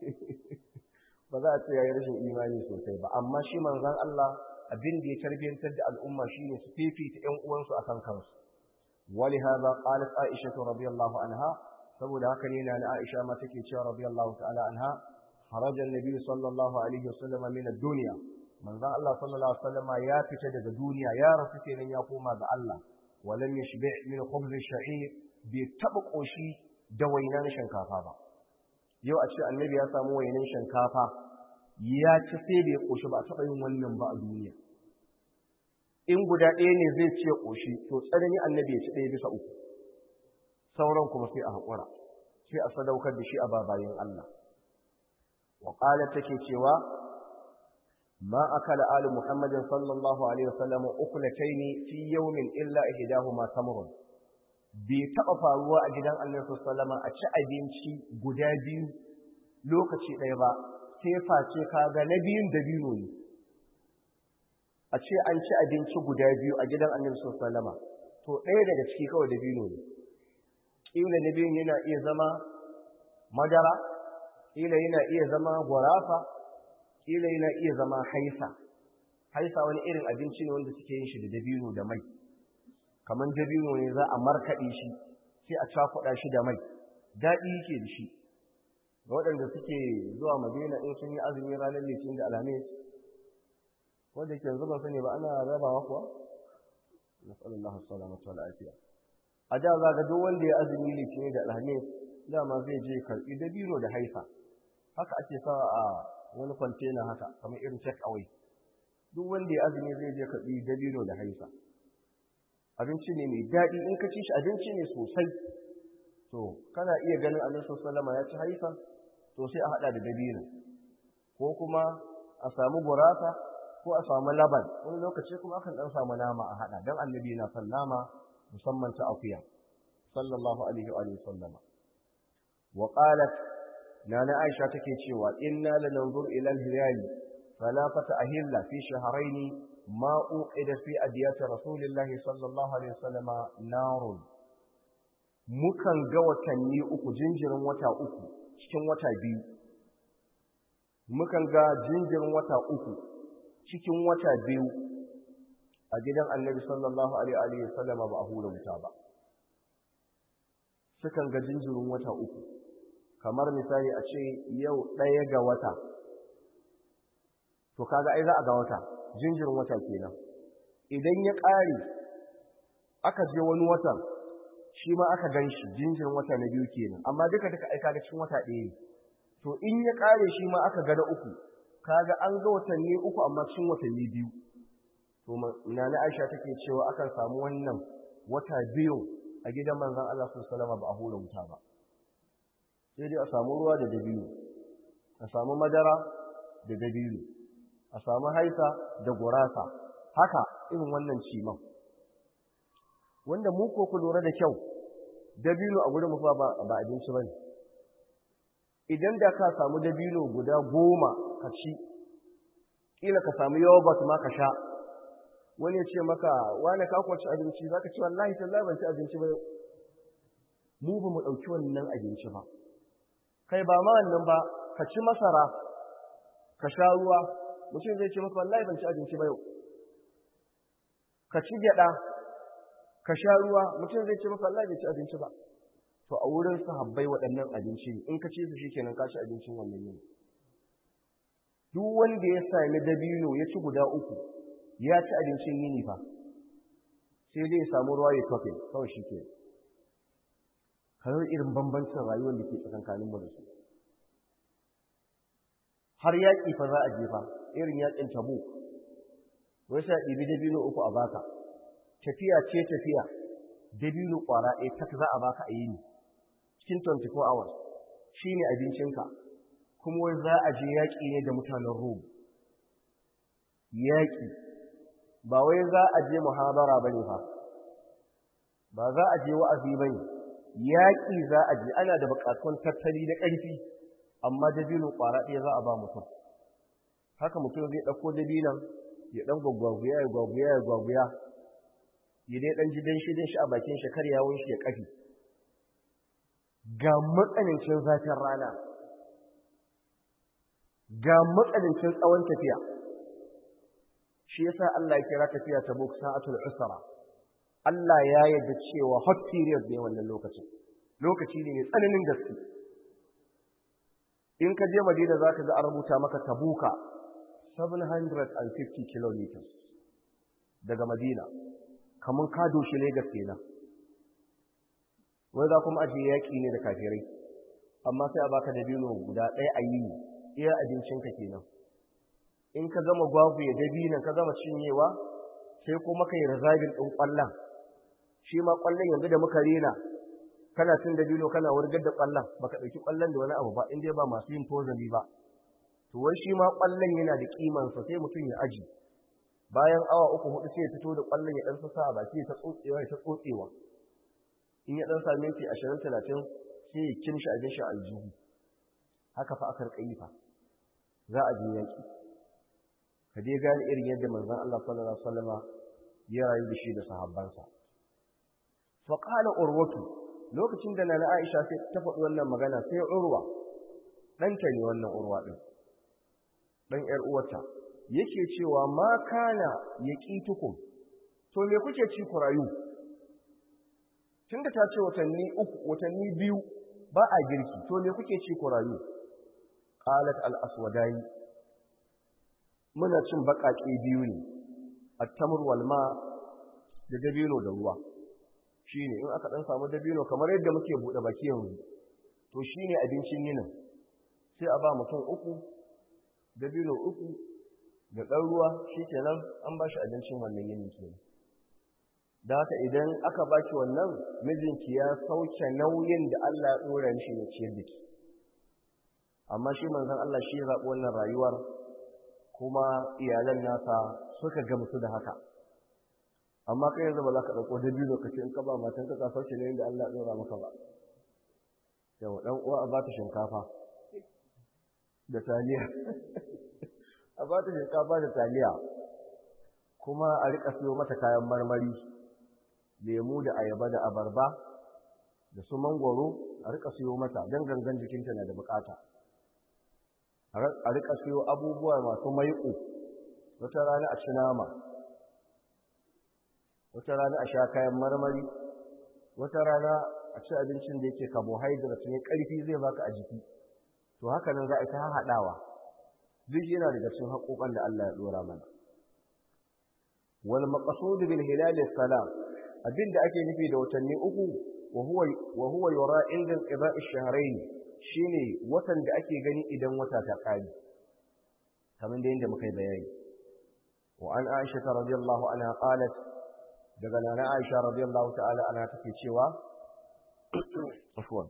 ba za a ce yayi rashin imani sosai ba amma shi manzan Allah abin da ya tarbiyantar da al'umma shine su fifita ƴan uwansu akan kansu ولهذا قالت عائشة رضي الله عنها saboda haka ne na Aisha ma take cewa radiyallahu ta'ala anha kharaja an-nabi sallallahu alaihi wasallam min ad-dunya manzon Allah sallallahu alaihi wasallam ya fita daga duniya ya rasu kenan ya koma ga Allah walam yashbi min khubz ash-sha'ir bi taba koshi da wainan shinkafa ba yau a ce annabi ya samu wainan shinkafa ya ci sai bai koshi ba taba yin wannan ba a duniya in guda ɗaya ne zai ce koshi to tsanani annabi ya ci ɗaya bisa uku sauran kuma sai a haƙura sai a sadaukar da shi a babayin Allah wa ƙalar take cewa ma akala ali muhammadin sallallahu alaihi wasallam ukulataini fi yawmin illa ihdahuma tamrun bai taɓa faruwa a gidan annabi sallallahu a ci abinci guda biyu lokaci ɗaya ba sai face kaga na biyun da biyu ne a ce an ci abinci guda biyu a gidan annabi sallallahu to ɗaya daga ciki kawai da biyu ne ƙila na biyun yana iya zama madara ƙila yana iya zama gwarafa ƙila yana iya zama haisa haisa wani irin abinci ne wanda suke yin shi da dabino da mai kamar dabino ne za a markaɗe shi sai a cakuɗa shi da mai daɗi yake da shi ga waɗanda suke zuwa madina in sun yi azumi ranar litinin da alhamis wanda ke yanzu ban sani ba ana rabawa kuwa nasallallahu salamatu wal afiya a da za ga duk wanda ya azumi litinin da alhamis dama zai je karɓi dabino da haifa haka ake sa a wani kwantena haka kamar irin check away duk wanda ya azumi zai je karɓi dabino da haifa abinci ne mai daɗi in ka ci shi abinci ne sosai to kana iya ganin annabi sallallahu ya ci haifa to sai a hada da dabino ko kuma a samu gurasa ko a samu laban wani lokaci kuma akan dan samu nama a hada dan annabi na son nama musamman ta akuya sallallahu alaihi wa alihi sallama wa qalat nana aisha take cewa inna lananzur ila al-hilal fala fatahilla fi shahrayn ma uqida fi adiyat rasulillah sallallahu alaihi wasallama narun mukan ga watanni uku jinjirin wata uku cikin wata biyu mukan ga jinjirin wata uku cikin wata biyu a gidan annabi sallallahu alaihi wasallama ba a hura wuta ba sukan ga jinjirin wata uku kamar misali a ce yau ɗaya ga wata to kaga ai za a ga wata jinjirin wata kenan idan ya ƙare aka je wani watan shi ma aka gan shi jinjirin wata na biyu kenan amma duka duka aika ga cikin wata ɗaya ne to in ya ƙare shi ma aka ga na uku kaga an ga watanni uku amma cikin watanni biyu to nana Aisha take cewa akan samu wannan wata biyu a gidan manzon Allah sallallahu alaihi ba a hura wuta ba sai dai a samu ruwa da dabino a samu madara da dabino a samu haisa da gurasa haka irin wannan ciman wanda mu ko ku lura da kyau dabino a gurin mufa ba ba abinci bane idan da ka samu dabino guda goma ka ci kila ka samu yogurt ma ka sha wani ya ce maka wani ka kwaci abinci zaka ce wallahi tallahi ban ci abinci ba mu ba mu dauki wannan abinci ba kai ba ma wannan ba ka ci masara ka sha ruwa mutum zai ce maka wallahi ban ci abinci ba yau ka ci gyada ka sha ruwa mutum zai ce maka wallahi bai ci abinci ba to a wurin sahabbai waɗannan abinci ne in ka ci su shikenan ka ci abincin wannan yini duk wanda ya sami dabino ya ci guda uku ya ci abincin yini fa sai dai ya samu ruwa ya tofe kawai shi ke kawai irin bambancin rayuwar da ke tsakankanin mu da su har yaƙi fa za a jefa irin yaƙin tabo wai sai ɗibi dabino uku a baka tafiya ce tafiya dabino ƙwara ɗaya tak za a baka a yini cikin 24 hours shi ne abincinka kuma wai za a je yaƙi ne da mutanen rom yaƙi ba wai za a je muhabara ba ne fa ba za a je wa'azi ba ne yaƙi za a je ana da buƙatun tattali na ƙarfi amma dabino ƙwara ɗaya za a ba mutum haka mutum zai ɗauko dabinon ya ɗan gwagwaguya ya gwagwaguya ya gwagwaguya ya dai ɗan ji dan shi shi a bakin shi kar yawon shi ya ƙafi ga matsanancin zafin rana ga matsanancin tsawon tafiya shi yasa Allah ya kira tafiya ta buk sa'atul usra Allah ya yarda cewa hot period ne wannan lokacin lokaci ne mai tsananin gaske in ka je Madina zaka ga an rubuta maka tabuka 750 kilometers daga Madina kamun ka doshi Lagos kenan wai za kuma ajiye yaƙi ne da kafirai amma sai a baka dabino guda ɗaya a yi iya abincinka kenan in ka gama gwagu ya dabinan ka gama cinyewa sai kuma ka yi razabin ɗin ƙwallon shi ma ƙwallon yanzu da muka rena kana cin dabino kana wurgar da ƙwallon baka ɗauki ƙwallon da wani abu ba in dai ba masu yin tozali ba to wai shi ma ƙwallon yana da ƙimansa sai mutum ya aji bayan awa uku hudu sai ya fito da ƙwallon ya ɗan sassa a baki ya ta tsotsewa ya ta tsotsewa in ya ɗan sami minti ashirin talatin sai ya kimshi abin shi aljihu haka fa aka rika fa za a je yaƙi ka dai gane irin yadda manzon Allah sallallahu alaihi wasallama ya rayu da shi da sahabbansa fa qala urwatu lokacin da nana Aisha sai ta faɗi wannan magana sai urwa ɗanta ne wannan urwa ɗin ɗan ƴar uwarta yake cewa ma kana yaqitukum to me kuke ci ku rayu tunda ta ce watanni uku watanni biyu ba a girki to me kuke ci ku rayu qalat al aswadani muna cin baƙaƙe biyu ne at-tamr wal ma da dabino da ruwa shine in aka dan samu dabino kamar yadda muke bude baki yanzu to shine abincin yinin sai a ba mutum uku dabino uku da ɗan ruwa shikenan an ba shi abincin wannan yinin kenan da haka idan aka baki wannan mijinki ya sauke nauyin da Allah ya dora shi ne ciyar da ki amma shi manzon Allah shi ya zaɓi wannan rayuwar kuma iyalan nasa suka gamsu da haka amma kai yanzu ba za ka ɗauko da biyu lokaci in ka ba matan ka sauke nauyin da Allah ya dora maka ba yau dan uwa a ba ta shinkafa da taliya a ba ta shinkafa da taliya kuma a rika siyo mata kayan marmari lemu da ayaba da abarba da su mangwaro a rika siyo mata don gangan jikinta na da bukata a rika siyo abubuwa masu maiƙo wata rana a ci nama wata rana a sha kayan marmari wata rana a ci abincin da yake carbohydrate ne ƙarfi zai baka a jiki to haka nan za a ta haɗawa duk yana daga cikin haƙoƙan da Allah ya ɗora mana wal maqsud bil hilal salam abinda ake nufi da watanni uku wa huwa wa huwa yura inda qida'i shahrayn shine watan da ake gani idan wata ta kare kamar da yanda muka yi bayani wa an Aisha radhiyallahu anha qalat daga nana Aisha radhiyallahu ta'ala anha take cewa afwan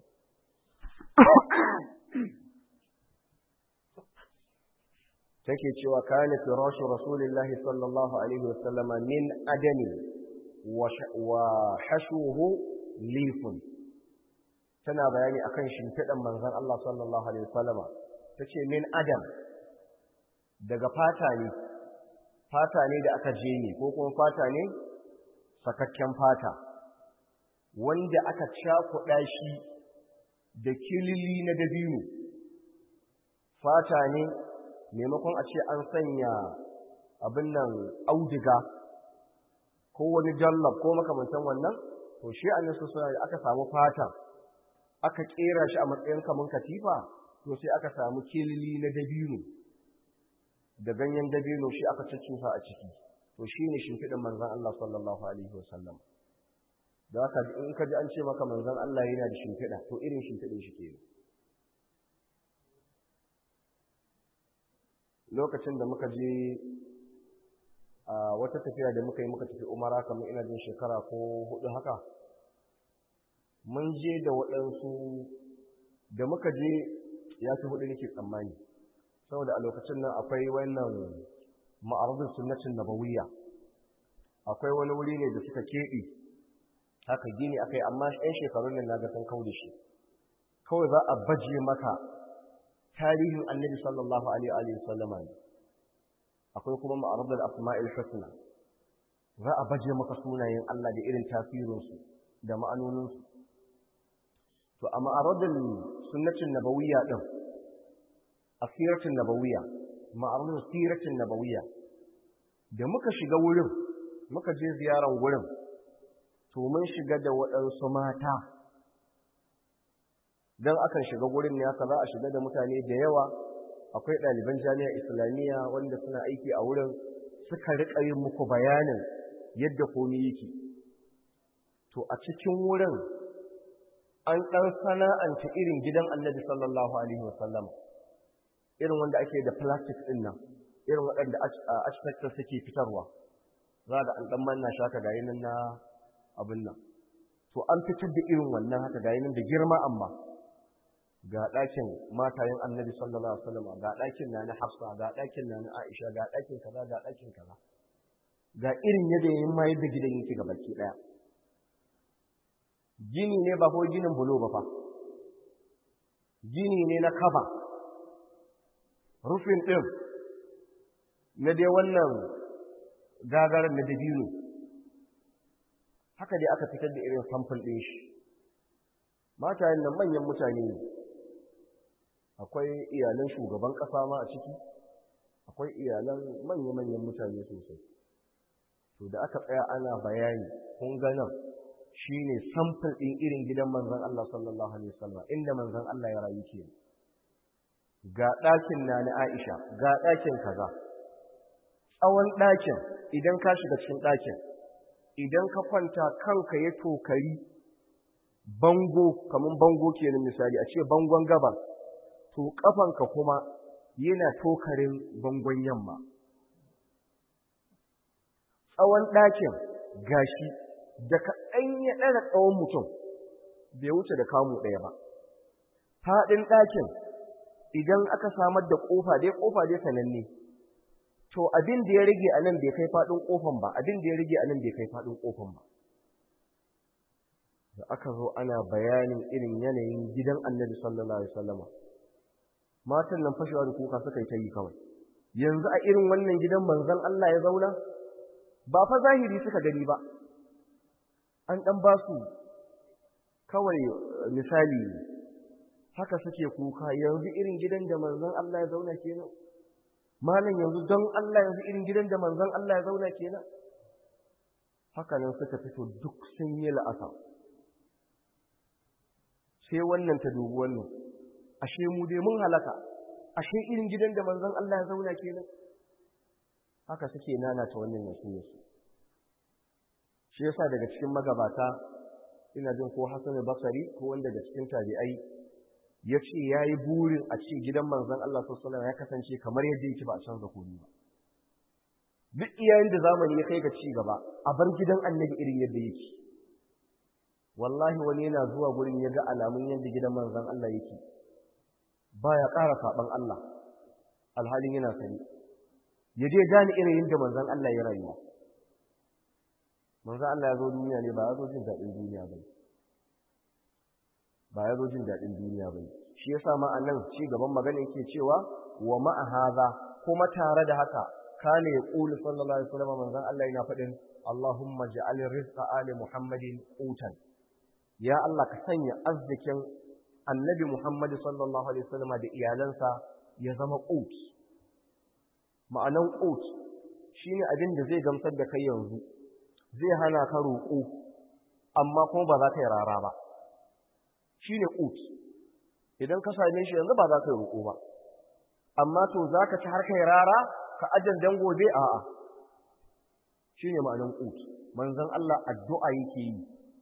take cewa kana firashu rasulillahi sallallahu alaihi wasallam min adami wa hashuhu lifun tana bayani akan shimfidan manzon Allah sallallahu alaihi wasallam tace min adam daga fata ne fata ne da aka je ne ko kuma fata ne sakakken fata wanda aka cakuɗa shi da kilili na dabino fata ne maimakon a ce an sanya abin nan audiga ko wani jallab ko makamantan wannan to shi an nasu suna da aka samu fata aka kera shi a matsayin kamun katifa to sai aka samu kilili na dabino da ganyen dabino shi aka ciccusa a ciki to shi ne shimfiɗin manzan Allah sallallahu alaihi wasallam da haka in ka ji an ce maka manzan Allah yana da shimfiɗa to irin shimfiɗin shi ke lokacin da muka je a wata tafiya da muka yi muka tafi umara kamar ina jin shekara ko hudu haka mun je da waɗansu da muka je ya fi hudu nake tsammani saboda a lokacin nan akwai wannan ma'arudin sunnatin nabawiyya akwai wani wuri ne da suka keɓe haka gini akai amma ɗan shekarun nan na ga sun kau da shi kawai za a baje maka tarihin annabi sallallahu alaihi wa sallama ne akwai kuma ma'arudul asma'il husna za a baje maka sunayen Allah da irin tasirinsu da ma'anoninsu to a ma'arudul sunnatin nabawiyya din asiratin nabawiyya ma'arudul siratin nabawiyya da muka shiga wurin muka je ziyaran wurin to mun shiga da waɗansu mata don akan shiga wurin ne haka za a shiga da mutane da yawa akwai ɗaliban jami'a islamiyya wanda suna aiki a wurin suka riƙa yin muku bayanin yadda komi yake to a cikin wurin an ɗan sana'anta irin gidan annabi sallallahu alaihi wasallam irin wanda ake da plastic ɗin nan irin waɗanda architecture suke fitarwa za da an ɗan manna shaka ga nan na abin nan to an fitar da irin wannan haka ga nan da girma amma ga ɗakin matayen annabi sallallahu alaihi wasallam ga ɗakin na na hafsa ga ɗakin na na aisha ga ɗakin kaza ga ɗakin kaza ga irin yadda yayin ma yadda gidan yake ga baki ɗaya gini ne ba ko ginin bulo ba fa gini ne na kaba rufin ɗin na dai wannan gagarar na dabino haka dai aka fitar da irin samfur ɗin shi matayen nan manyan mutane ne akwai iyalan shugaban ƙasa ma a ciki akwai iyalan manya-manyan mutane sosai to da aka tsaya ana bayani kun ga nan shine samfur ɗin irin gidan manzon Allah sallallahu alaihi wasallam inda manzon Allah ya rayu ke ga ɗakin na na Aisha ga ɗakin kaza tsawon ɗakin idan ka shiga cikin ɗakin idan ka kwanta kanka ya tokari bango kamar bango kenan misali a ce bangon gaba to kafanka kuma yana tokarin bangon yamma tsawon ɗakin gashi da kaɗan ya ɗara tsawon mutum bai wuce da kamu ɗaya ba faɗin ɗakin idan aka samar da ƙofa dai ƙofa dai sananne to abin da ya rage a nan bai kai faɗin ƙofan ba abin da ya rage a nan bai kai faɗin ƙofan ba da aka zo ana bayanin irin yanayin gidan annabi sallallahu alaihi wasallama matan nan fashewa da kuka suka yi ta yi kawai yanzu a irin wannan gidan manzon Allah ya zauna ba fa zahiri suka gani ba an dan ba su kawai misali haka suke kuka yanzu irin gidan da manzon Allah ya zauna kenan malam yanzu don Allah yanzu irin gidan da manzon Allah ya zauna kenan haka nan suka fito duk sun yi la'asa sai wannan ta dubi wannan ashe mu dai mun halaka ashe irin gidan da manzon Allah ya zauna kenan haka suke nanata wannan nasiyarsu shi yasa daga cikin magabata ina jin ko Hassan Basri ko wanda daga cikin tabi'ai ya ce ya yi burin a ce gidan manzon Allah sallallahu ya kasance kamar yadda yake ba a canza komai ba duk iyayen da zamani ya kai ga ci gaba a bar gidan annabi irin yadda yake wallahi wani yana zuwa gurin ya ga alamun yadda gidan manzon Allah yake baya ƙara saɓan Allah alhalin yana sani ya je gane irin yadda manzon Allah ya rayuwa manzon Allah ya zo duniya ne ba ya zo jin daɗin duniya ba ba ya zo jin daɗin duniya ba shi yasa ma a nan ci gaban magana yake cewa wa ma'a haza kuma tare da haka kana ya ƙulu sallallahu alaihi wasallam manzon Allah yana faɗin Allahumma ja'al rizqa ali Muhammadin qutan ya Allah ka sanya arzikin annabi Muhammad sallallahu alaihi wasallam da iyalansa ya zama qut ma'anan qut shine abin da zai gamsar da kai yanzu zai hana ka roƙo amma kuma ba za ka yi rara ba shine qut idan ka same shi yanzu ba za ka yi roƙo ba amma to za ka ci har kai rara ka ajan dan gobe a'a shine ma'anan qut manzon Allah addu'a yake yi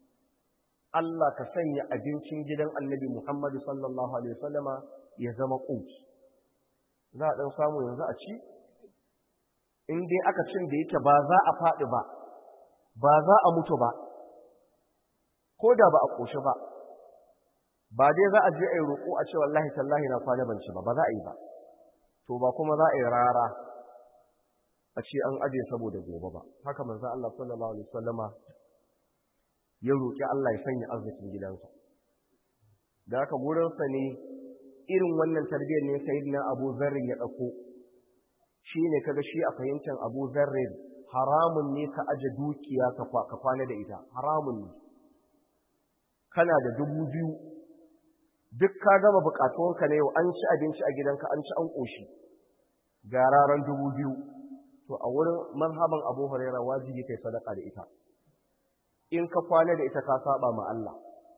Allah ka sanya abincin gidan annabi Muhammadu sallallahu Alaihi wasallama ya zama ƙut. Za a ɗan samu yanzu a ci? In dai aka cin da yake ba za a faɗi ba, ba za a mutu ba, ko da ba a ƙoshi ba, ba dai za a je a yi roƙo a ce wallahi tallahi na kwana ban ci ba, ba za a yi ba. To ba kuma za a yi rara a ce an aje saboda gobe ba. Haka manzo Allah sallallahu Alaihi wasallama ya roƙi Allah ya sanya arzikin gidansa. Da haka wurinsa ne irin wannan tarbiyyar ne sayidina Abu Zarrin ya ɗauko. Shi ne kaga shi a fahimtar Abu Zarrin haramun ne ka aje dukiya ka kwana da ita, haramun ne. Kana da dubu biyu, duk ka gama buƙatuwanka na yau an ci abinci a gidanka an ci an ƙoshi, ga raran dubu biyu. To a wurin manhaban Abu Huraira wajibi kai sadaka da ita. in ka kwana da ita ka saba ma Allah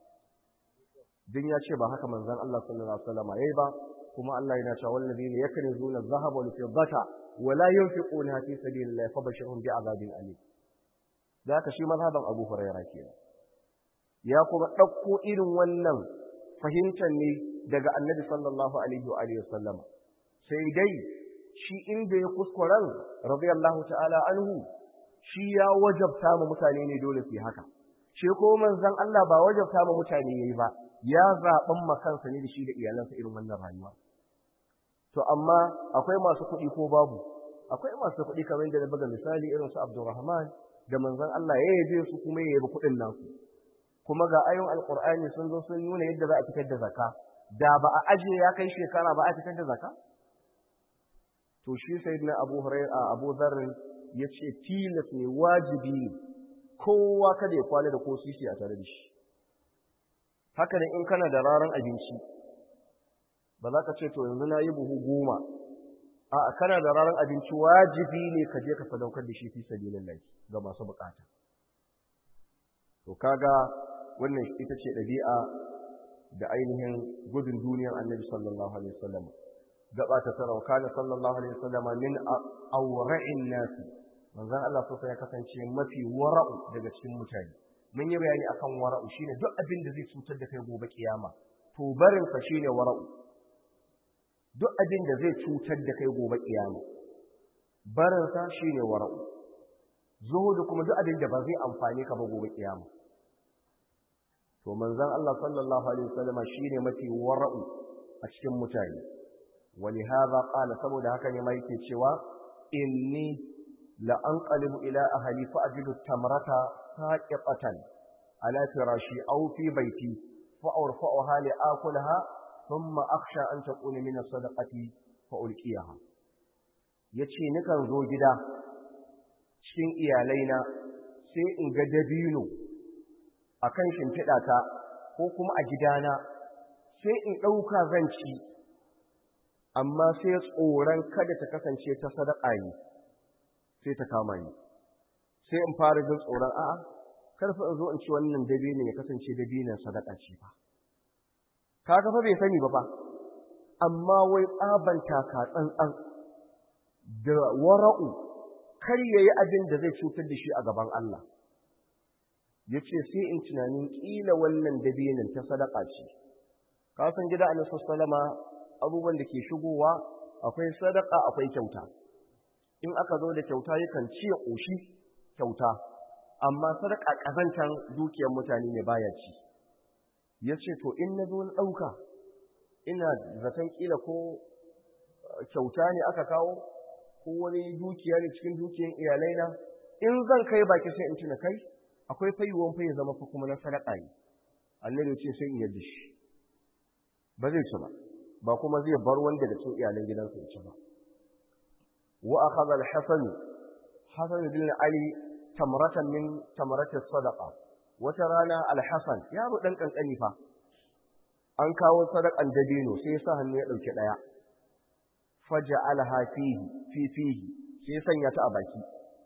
din ya ce ba haka manzon Allah sallallahu alaihi wasallam yayi ba kuma Allah yana cewa wallazina yaknizuna adh-dhahaba wal fiddata wa la yunfiquna fi sabilillahi fabashirhum bi'adabin alim da ka shi mazhaban Abu Hurairah kenan ya kuma dauko irin wannan fahimtar ne daga Annabi sallallahu alaihi wa alihi wasallam sai dai shi inda ya kuskuren radiyallahu ta'ala anhu shi ya wajabta ma mutane ne dole su yi haka shi ko manzon Allah ba wajabta ma mutane yayi ba ya zaben makansa ne da shi da iyalansa irin wannan rayuwa to amma akwai masu kuɗi ko babu akwai masu kuɗi kamar da na buga misali irin su Abdulrahman da manzon Allah ya yabe su kuma ya yabi kuɗin nasu kuma ga ayoyin alqur'ani sun zo sun nuna yadda za a fitar da zakka da ba a aje ya kai shekara ba a fitar da zakka to shi sayyidina Abu Hurairah Abu Dharr ya ce tilas ne wajibi ne kowa kada ya kwana da ko sisi a tare da shi haka ne in kana da raran abinci ba za ka ce to yanzu na yi buhu goma a kana da raran abinci wajibi ne ka je ka sadaukar da shi fi sabilillahi ga masu bukata to kaga wannan ita ce ɗabi'a da ainihin gudun duniyar annabi sallallahu alaihi wasallam gaba ta tarawa kana sallallahu alaihi wasallam min awra'in nasi manzon Allah sosai ya kasance mafi wara'u daga cikin mutane mun yi bayani akan wara'u shine duk abin da zai cutar da kai gobe kiyama to barin sa shine wara'u duk abin da zai cutar da kai gobe kiyama barin sa shine wara'u zuhudu kuma duk abin da ba zai amfane ka ba gobe kiyama to manzon Allah sallallahu alaihi wasallam shine mafi wara'u a cikin mutane wani hadha qala saboda haka ne mai yake cewa inni la anqalibu ila ahli fa ajidu tamrata saqatan ala firashi aw fi baiti fa urfa'uha li akulaha thumma akhsha an takuna min as-sadaqati fa ulqiyaha yace nikan zo gida cikin iyalaina sai in ga dabino akan shimfiɗata ko kuma a gidana sai in ɗauka zan ci amma sai tsoron kada ta kasance ta sadaka ne sai ta kama ni sai in fara jin tsoron a'a karfa in zo in ci wannan dabino ya kasance dabinon sadaka ce fa kaga fa bai sani ba fa amma wai tsaban taka tsantsan da wara'u kar yayi abin da zai cutar da shi a gaban Allah yace sai in tunanin kila wannan dabinin ta sadaka ce ka san gida Annabi sallama abubuwan da ke shigowa akwai sadaka akwai kyauta in aka zo da kyauta yakan ci ya koshi kyauta amma sadaka kazantan dukiyar mutane ne baya ci yace to in na zo na dauka ina zaton kila ko kyauta ne aka kawo ko wani dukiya ne cikin dukiyar iyalaina in zan kai baki sai in tuna kai akwai fayuwan fa ya zama fa kuma na sadaka ne annabi ya ce sai in yadda shi ba zai ci ba ba kuma zai bar wanda da cikin iyalan gidansa ya ci ba wa akhadha al-hasan hasan bin ali tamratan min tamrati sadaqa wata rana al-hasan yaro dan kankani fa an kawo sadakan dabino sai ya sa hannu ya dauke daya faja'alaha fihi fi fihi sai sanya ta a baki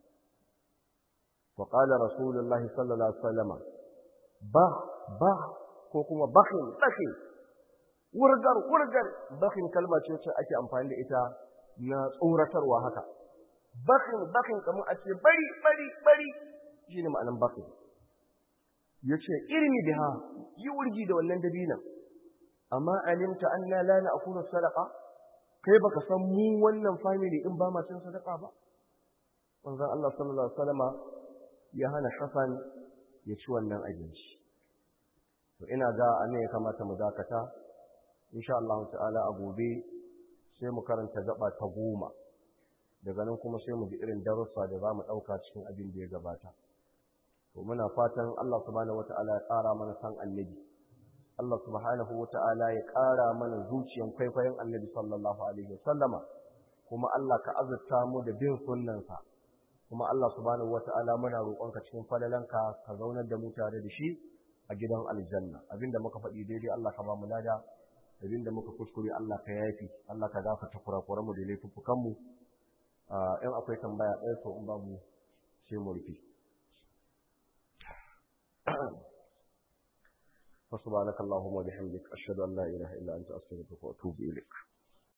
wa qala rasulullahi sallallahu alaihi wasallam ba ba ko kuma bakhin bakhin wurgar wurgar bakhin kalma ce wacce ake amfani da ita na tsoratarwa haka bakhin bakhin kamar a ce bari bari bari shine ma'anan bakhin yace irmi biha yi wurgi da wannan dabinan amma alimta anna la na'kulu sadaqa kai baka san mu wannan family din ba ma cin sadaka ba manzon Allah sallallahu alaihi wasallama ya hana Hassan ya ci wannan abinci to ina ga anan ya kamata mu dakata insha Allah ta'ala a gobe sai mu karanta gaba ta goma daga nan kuma sai mu ji irin darussa da za mu ɗauka cikin abin da ya gabata to muna fatan Allah subhanahu wata'ala ya ƙara mana san annabi Allah subhanahu wata'ala ya ƙara mana zuciyan kwaikwayon annabi sallallahu alaihi wasallama kuma Allah ka azurta mu da bin sunnansa kuma Allah subhanahu wata'ala muna roƙonka cikin falalanka ka zaunar da mu tare da shi a gidan aljanna abinda muka faɗi daidai Allah ka ba mu lada abinda muka kuskure Allah ka yafi Allah ka gafarta kurakuran mu da laifukan mu in akwai tambaya ɗaya to in babu sai mu rufe فسبحانك اللهم وبحمدك أشهد أن لا إله إلا أنت أستغفرك وأتوب إليك